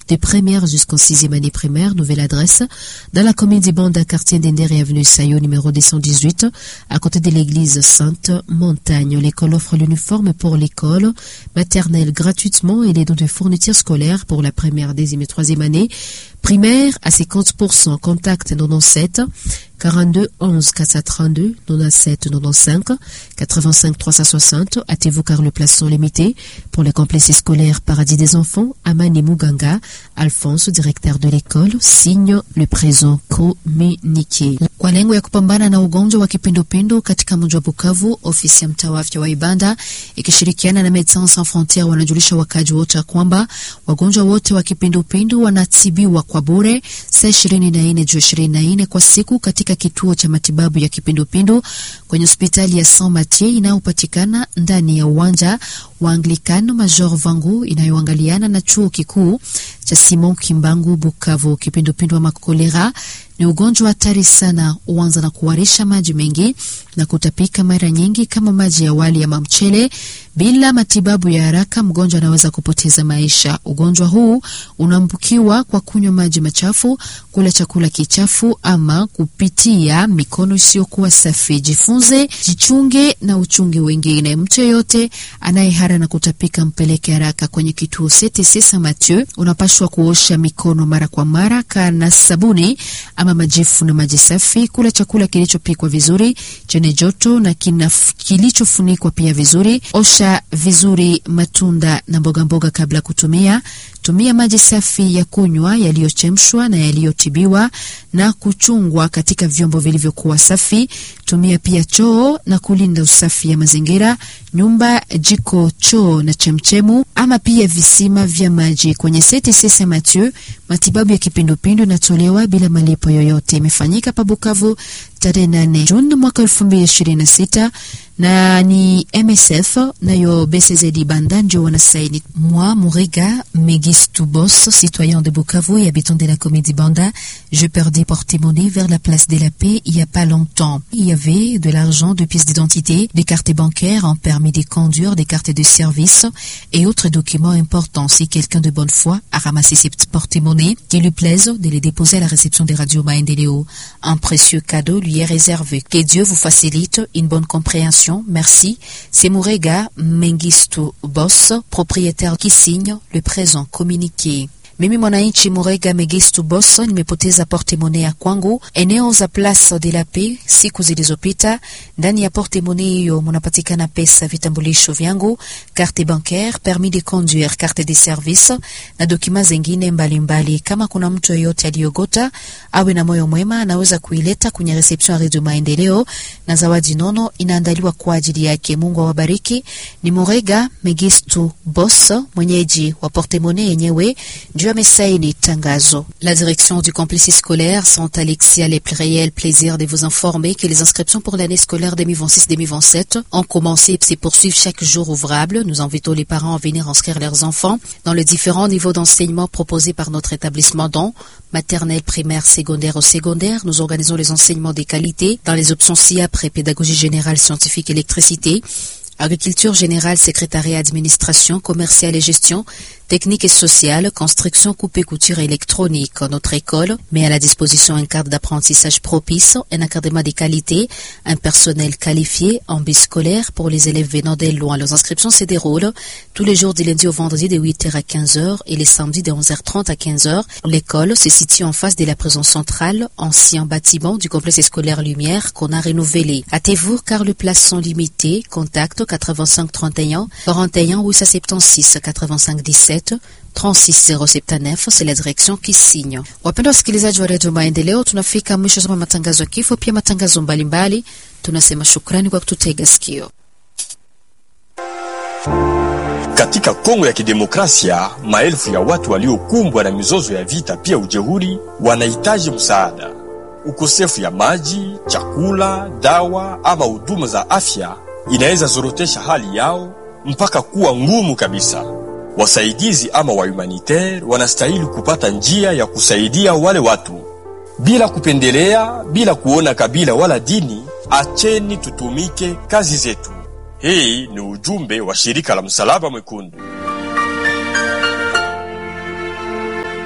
des premières jusqu'en sixième année primaire. Nouvelle adresse dans la commune d'Ibanda, quartier d'Endere, avenue Sayo, numéro 218, à côté de l'église Sainte Montagne. L'école offre l'uniforme pour l'école maternelle gratuitement et les dons de fournitures scolaires pour la première, deuxième et troisième année. Primaire à 50%, contact 97 42 11 432 97 95 85 360. Hâtez-vous car le place sont limités. Pour le complexe scolaire Paradis des enfants, Amani Muganga, Alphonse, directeur de l'école, signe le présent communiqué. Kwa lengo ya kupambana na ugonjwa wa kipindupindu katika mji wa Bukavu, ofisi ya mtaa wa afya wa Ibanda ikishirikiana na Medecins Sans Frontieres wanajulisha wakaji wote kwamba wagonjwa wote wa kipindupindu wanatibiwa kwa bure saa ishirini na nne juu ishirini na nne kwa siku katika kituo cha matibabu ya kipindupindu kwenye hospitali ya Saint Mathieu inayopatikana ndani ya uwanja wa Anglikano Major Vangu inayoangaliana na chuo kikuu cha Simon Kimbangu Bukavu. Kipindupindu ama kolera ni ugonjwa hatari sana, huanza na kuharisha maji mengi na kutapika mara nyingi kama maji ya wali ama mchele. Bila matibabu ya haraka, mgonjwa anaweza kupoteza maisha. Ugonjwa huu unaambukiwa kwa kunywa maji machafu, kula chakula kichafu ama kupitia mikono isiyokuwa safi. Jifunze, jichunge na uchunge wengine. Mtu yeyote anayehara na kutapika, mpeleke haraka kwenye kituo CTC Saint Mathieu. Unapashwa kuosha mikono mara kwa mara kana sabuni ama majifu na maji safi. Kula chakula kilichopikwa vizuri chenye joto na kilichofunikwa pia vizuri. Osha vizuri matunda na mboga mboga kabla kutumia. Tumia maji safi ya kunywa yaliyochemshwa na yaliyotibiwa na kuchungwa katika vyombo vilivyokuwa safi. Tumia pia choo na kulinda usafi ya mazingira, nyumba, jiko, choo na chemchemu ama pia visima vya maji. Kwenye CTC Saint Mathieu, matibabu ya kipindupindu inatolewa bila malipo yoyote. Imefanyika pa Bukavu tarehe 8 Juni mwaka 2026 na ni MSF nayo BCZ Banda ndio wanasaini. Moi Mouriga Megis Boss, citoyen de Bukavu et habitant de la comédie Banda, je perdis porte-monnaie vers la place de la Paix il y a pas longtemps. Il y avait de l'argent, de pièces d'identité, des cartes bancaires, un permis de conduire, des cartes de service et autres documents importants. Si quelqu'un de bonne foi a ramassé ces porte-monnaies, qu'il lui plaise de les déposer à la réception des radios Maendeleo. Un précieux cadeau lui est réservé. Que Dieu vous facilite une bonne compréhension Merci. C'est Mourega Mengistu Boss, propriétaire qui signe le présent communiqué. Mimi mwananchi Murega Megistu Boss nimepoteza portemone ya kwangu eneo za Place de la Paix siku zilizopita. Ndani ya portemone hiyo munapatikana pesa, vitambulisho vyangu, carte bancaire, permis de conduire, carte de service na dokima zingine mbalimbali. Kama kuna mtu yeyote aliyogota awe na moyo mwema, anaweza kuileta kwenye reception ya Radio Maendeleo na zawadi nono inaandaliwa kwa ajili yake. Mungu awabariki. Ni Murega Megistu Boss, mwenyeji wa portemone yenyewe La direction du complexe scolaire Saint Alexis a le réel plaisir de vous informer que les inscriptions pour l'année scolaire 2026-2027 ont commencé et se poursuivent chaque jour ouvrable. Nous invitons les parents à venir inscrire leurs enfants dans les différents niveaux d'enseignement proposés par notre établissement dont maternelle, primaire, secondaire ou secondaire. Nous organisons les enseignements des qualités dans les options ci-après pédagogie générale, scientifique, électricité, agriculture générale, secrétariat, administration, commerciale et gestion, technique et sociale, construction, coupe et couture électronique. Notre école met à la disposition un cadre d'apprentissage propice, un encadrement des qualités, un personnel qualifié, en biscolaire pour les élèves venant des loin. Les inscriptions se déroulent tous les jours du lundi au vendredi de 8h à 15h et les samedis de 11h30 à 15h. L'école se situe en face de la prison centrale, ancien bâtiment du complexe scolaire Lumière qu'on a renouvelé. Hâtez-vous car les places sont limitées. Contact 85 31 41 876 85 17 36079 c'est la direction qui signe. Wapenda wasikilizaji wa redio Maendeleo, tunafika mwisho soma matangazo ya kifo, pia matangazo mbalimbali. Tunasema shukrani kwa kututega sikio. Katika Kongo ya Kidemokrasia, maelfu ya watu waliokumbwa na mizozo ya vita pia ujeuri wanahitaji msaada. Ukosefu ya maji, chakula, dawa ama huduma za afya inaweza zorotesha hali yao mpaka kuwa ngumu kabisa. Wasaidizi ama wa humanitaire wanastahili kupata njia ya kusaidia wale watu bila kupendelea, bila kuona kabila wala dini. Acheni tutumike kazi zetu. Hii ni ujumbe wa shirika la Msalaba Mwekundu.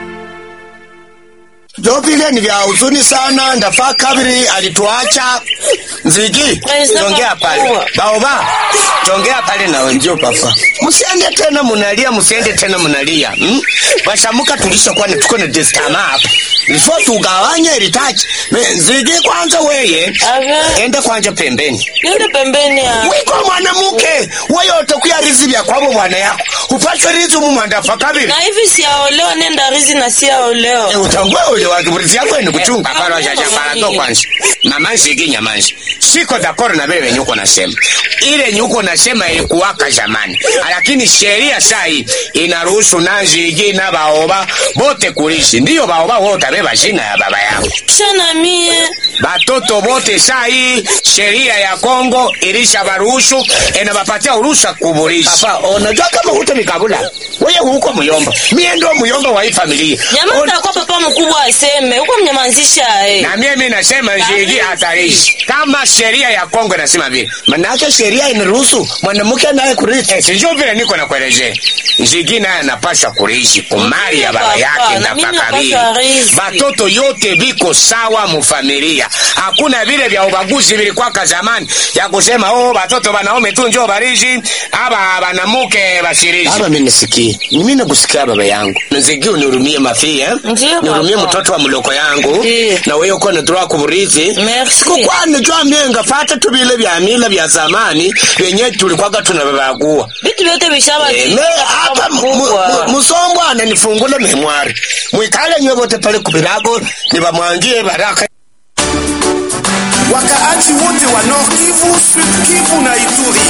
ndo vile ni vya huzuni sana. Ndafaa kabiri alituacha Nzigi, tongea pale baoba, tongea pale na wenzio papa, msiende tena munalia, msiende tena munalia hmm? Bashamuka tulishakuwa ni tuko na destama hapa, ifo tugawanye ilitaji Nzigi. Kwanza weye Ave. ende kwanja pembeni Niende pembeni ya. wiko mwanamuke wewe utakuya rizi vya kwabo bwana yako upashwe rizi mumwandafa kabiri Na hivi siaolewa nenda rizi na siaolewa. Eh, utambue ule wa kiburizi yako ni kuchunga pale shasha para to kwanza mama nshiki nyamanzi siko dakoro na vile venye uko nasema ile nyuko nasema ilikuwaka zamani lakini sheria saa hii inaruhusu nanzigi na baoba bote kulishi ndiyo baoba wote beba jina ya baba yao Kisha na mie. batoto bote saa hii sheria ya Kongo ilisha baruhusu inabapatia uruhusa kuburishi papa unajua kama huto mikabula wewe huko muyomba mie ndo muyomba wa hii familia Nyama takuwa papa mkubwa aseme. Huko mnyamazisha eh. na mimi nasema nzigi hatarishi kama sheria ya Kongo inasema vile, manake sheria inaruhusu mwanamke naye kurithi. Eh, sijui vile niko nakuelezea, nzigi naye anapaswa kurithi kumali ya baba Papa, yake na na mimi pakabili. napaswa rithi. Batoto yote biko sawa mufamilia, hakuna vile vya ubaguzi vilikwaka zamani ya kusema oh, batoto banaume tu njoo barishi aba banamuke bashirishi. Aba mimi nisikie, mimi nakusikia baba yangu, nzigi unihurumie mafi eh, Ndiyo, nihurumie papa. mtoto wa mloko yangu Ndiyo. na wewe uko natura kuburithi Merci. kwani jwa myenga fata tubile vya mila vya zamani vyenye tulikwaga tunavavagua Vitu vyote vishaba. me hapa mu- mu- musombo ananifungule memwari mwikale nywe vote pale kubirago nivamwangie baraka wakaaji wote wa Nord Kivu, Sud Kivu na Ituri.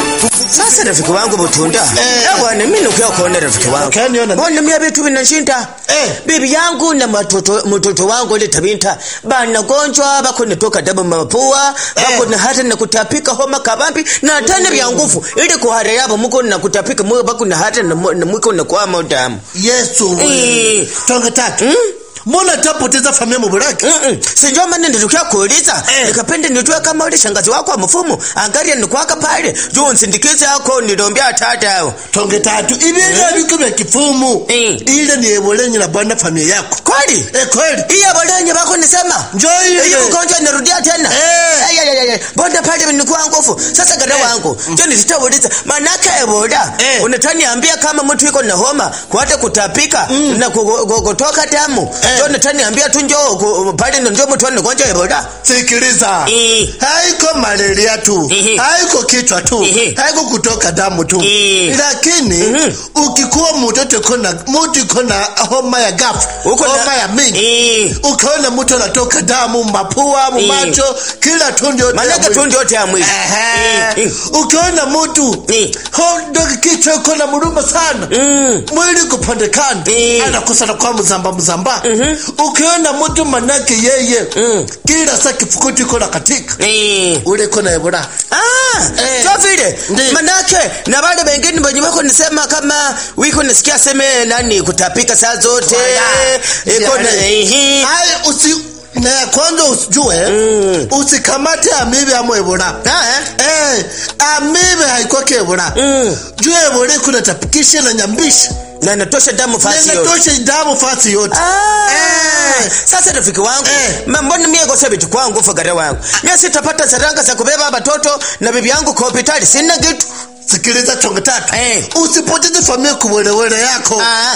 Sasa rafiki wangu Butunda, eh bwana, mimi nukia kuona rafiki wangu. Ukaniona? Mbona mimi vitu vinashinda? Eh. Bibi yangu na matoto mtoto wangu ile tabinta bana gonjwa bako nitoka damu mapua bako na hata na kutapika homa kabambi na tena vya nguvu ili kuhara yabo muko na kutapika mwe bako na hata na mu- na mwiko na kwa damu. yesu Eh. tonge tatu mbona tapoteza familia mubulaki Mm-mm. Sinjo maana nilikuwa kuuliza Eh. nikapenda nitue kama ule shangazi wako wa mfumo angalia nikwaka pale juu nsindikize yako nilombea tata tonge tatu ibintu biko vya kifumu Eh. ile ni ebolenyi na bwana familia yako kweli eh kweli Iya bolenye bako nisema. Njoo ile. Hiyo ugonjwa inarudia tena. Eh. Ay ay ay ay. Bonda pale nilikuwa nguvu. Sasa gada wangu. Njoo nitauliza. Manaka eboda. Eh. Unataniambia kama mtu yuko na homa, kuata kutapika na ku- ku- kutoka damu. Eh. Njoo unataniambia tu njoo ku- pale ndio mtu ana ugonjwa eboda. sikiliza Eh. haiko malaria tu Ehe. haiko kichwa tu Ehe. haiko kutoka damu tu Eh. lakini Mhm. ukikuwa mtoto kona mtu kona homa ya gafu Uko na- homa ya mingi Eh. ukaona mtu anatoka damu mapua mumacho kila tundu yote ya Manaka mwili. tu ndio yote ya mwili. Ehe. Eh, eh. ukiona mtu Eh. hondo kichwa iko na muruma sana Mm. mwili kupandekana Eh. anakosa kwa mzamba mzamba ukiona mtu manake yeye Mm. kila saa kifukuti iko na katika Eh. ule iko na ebola Ah, Eh. so vile Ndiyo. manake na wale wengine wenye wako nisema kama wiko nisikia seme nani kutapika saa zote Wala. iko na Yaani. ehe Hai, usi na ya kwanza usijue Mm. usikamate amibe ama ebola Ah, eh? eh, amibe haikwake ebola Mm. juu ebola iko natapikisha na nyambisha na natosha damu fasi yote nenatosha damu fasi yote Ah, Eh. sasa rafiki wangu Eh. ma- mbona mie kosa vitu kwangu fagara wangu mie sitapata saranga za kubeba watoto na bibi yangu kwa hospitali sina kitu sikiliza chongo tatu Eh. usipoteze familia kuwelewele yako Ah,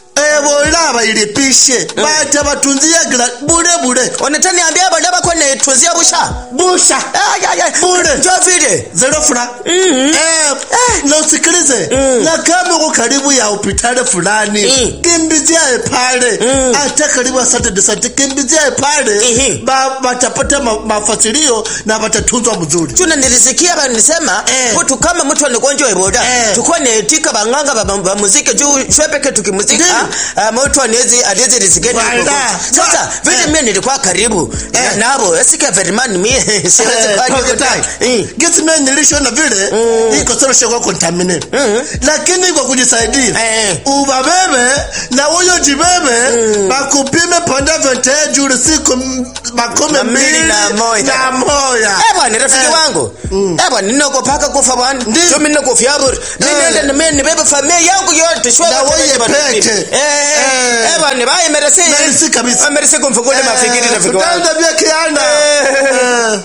ebola bailipishe bata batunzia gra bure bure wanataniambia badaba kwa netunzia busha busha Ay, ay, ay. Bure. njo vile zero fura Mhm. eh, na usikilize na kama uko karibu ya hospitali fulani Mm. kimbizia pale Mm. hata karibu ya Saturday Sunday kimbizia pale Ehe. ba, batapata ma, mafasilio na batatunzwa mzuri tuna nilisikia banisema Eh. mtu kama mtu anagonjwa eboda Eh. tukua netika banganga ba, ba muziki juu shwepeke tukimuzika Ndiyo. ah, mtu anezi anezi risikeni Wala. sasa Wa- vile Eh. mimi nilikuwa karibu Eh. na- nabo esika verimani mie siwezi Eh, fanya toke hivyo. tai. Eh. Gesi mimi nilishona vile iko solo shoko contaminate lakini kwa kujisaidia Eh. ubabebe na huyo jibebe bakupime panda vyote juu siku m- makumi Na mbili mbili na moja. na moja Eh bwana rafiki Eh. wangu. Eh bwana ninakopaka kufa bwana. Ndiyo. Sio mimi nakofia bure. Mimi Eh. nenda na mimi nibebe familia yangu yote shwa. na wewe peke eh bana bye merci Merci kabisa. merci kumfungule mafikiri rafiki wangu tutaenda vya kianda Eh.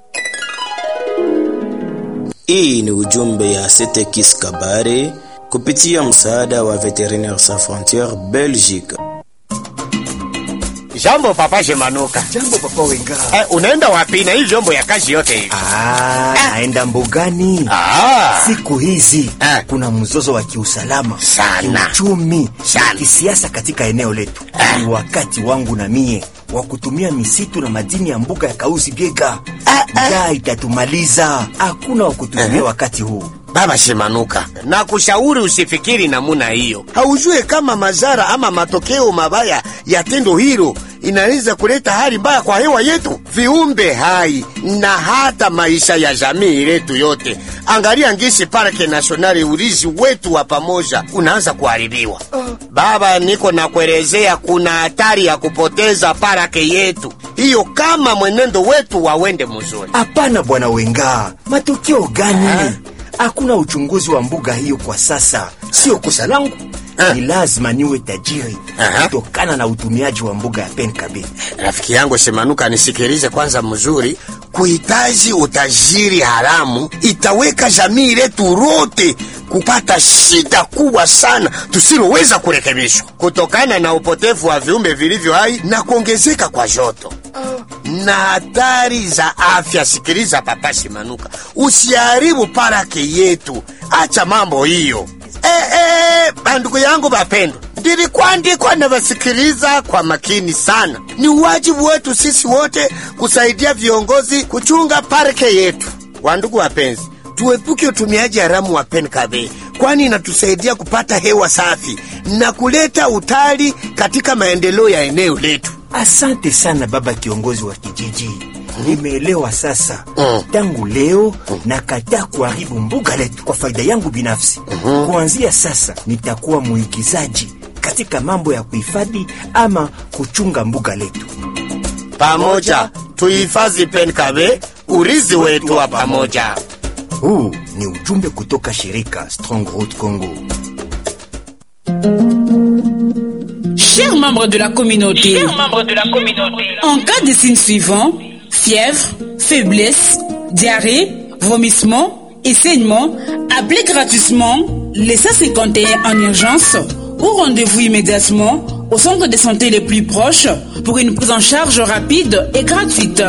Hii ni ujumbe ya Setekis Kabare kupitia msaada wa Veterinaires Sans Frontières Belgique. Jambo papa Shemanuka. Jambo papa Wenga. Eh, unaenda wapi na hii vyombo ya kazi yote hivi? Ah, naenda mbugani. Ah, Siku hizi Eh. kuna mzozo wa kiusalama Sana. kiuchumi, Sana. kisiasa katika eneo letu. Ni wakati wangu na mie wa kutumia misitu na madini ya mbuga ya Kausi Biega. Njaa itatumaliza, hakuna wa kutumia wakati huu. Baba Shemanuka, na kushauri usifikiri namuna hiyo. Haujue kama madhara ama matokeo mabaya ya tendo hilo inaweza kuleta hali mbaya kwa hewa yetu, viumbe hai na hata maisha ya jamii letu yote. Angalia ngisi parke nasionali, urizi wetu wa pamoja unaanza kuharibiwa. Baba, niko na kuelezea, kuna hatari ya kupoteza parake yetu hiyo kama mwenendo wetu wawende mzuri. Hapana bwana Wenga, matokeo gani? Hakuna uchunguzi wa mbuga hiyo kwa sasa. Sio kosa langu, Ah. ni lazima niwe tajiri Aha. kutokana na utumiaji wa mbuga ya Penkabe. Rafiki yangu Shemanuka, nisikilize kwanza mzuri. Kuhitaji utajiri haramu itaweka jamii letu lote kupata shida kubwa sana tusiloweza kurekebishwa kutokana na upotevu wa viumbe vilivyo hai na kuongezeka kwa joto na hatari za afya. Sikiliza papa Shemanuka, usiharibu parake yetu, acha mambo hiyo. Eh, eh, bandugu yangu bapendwa, ndilikuandikwa na vasikiliza kwa makini sana. Ni wajibu wetu sisi wote kusaidia viongozi kuchunga parke yetu. Wandugu wapenzi, tuepuke utumiaji haramu wa penkabe, kwani inatusaidia kupata hewa safi na kuleta utali katika maendeleo ya eneo letu. Asante sana baba kiongozi wa kijiji, nimeelewa sasa. Mm. Tangu leo nakataa kuharibu mbuga letu kwa faida yangu binafsi. Kuanzia sasa nitakuwa muigizaji katika mambo ya kuhifadhi ama kuchunga mbuga letu. Pamoja tuhifadhi penkabe, urizi wetu wa pamoja. Huu ni ujumbe kutoka shirika Strong Road Congo. Chers membres de la communauté, en cas de signes suivants, fièvre, faiblesse, diarrhée, vomissement et saignement, appelez gratuitement les 151 en urgence ou rendez-vous immédiatement au centre de santé les plus proches pour une prise en charge rapide et gratuite.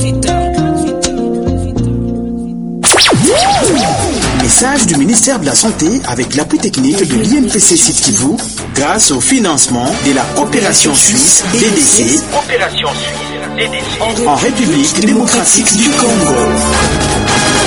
Message du ministère de la Santé avec l'appui technique de l'INPC Sud Kivu grâce au financement de la coopération suisse DDC en République démocratique du Congo.